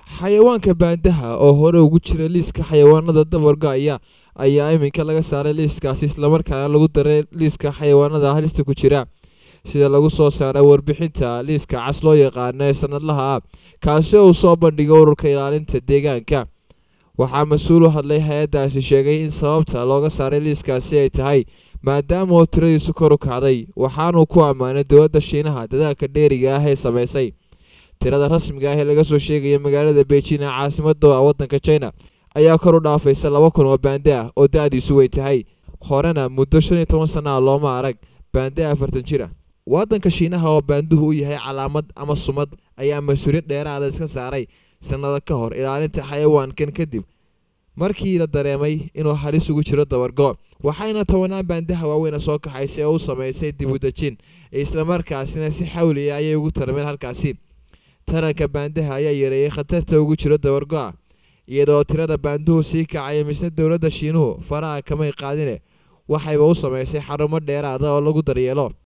xayawaanka baandaha oo hore ugu jira liiska xayawaanada dabargo-aya ayaa iminka laga saaray liiskaasi islamarkaana lagu daray liiska xayawaanada halista ku jira sida lagu soo saaray warbixinta liiska cas loo yaqaano ee sanadlaha ah kaasi uu soo bandhigay ururka ilaalinta deegaanka waxaa mas-uul u hadlay hay-addaasi sheegay in sababta looga saaray liiskaasi ay tahay maadaama oo tiradiisu kor u kacday waxaanuu ku ammaanay dowladda shiinaha dadaalka dheeriga ah ee samaysay tirada rasmiga ah ee laga soo sheegaya magaalada beijing ee caasimada waddanka china ayaa kor u dhaafaysa laba kun oo baande ah oo da-diisu weyn tahay horena muddo shan iyo toban sana ah looma arag baande afartan jir ah waddanka shiinaha oo baanduhu u yahay calaamad ama sumad ayaa mas-uuliyad dheeraada iska saaray sanado ka hor ilaalinta xayawaankan kadib markii la dareemay inuu halis ugu jiro dabargo waxayna tobanaan baandaha waaweyna soo kaxaysay oo u sameysay dib u dejin islamarkaasina si xawliya ayay ugu tarmeen halkaasi taranka baandaha ayaa yareeyay khatarta ugu jiro dabargo-a iyadoo tirada baanduhu sii kacaya misna dowladda shiinuhu faraha kamay qaadine waxayba u sameysay xarumo dheeraada oo lagu daryeelo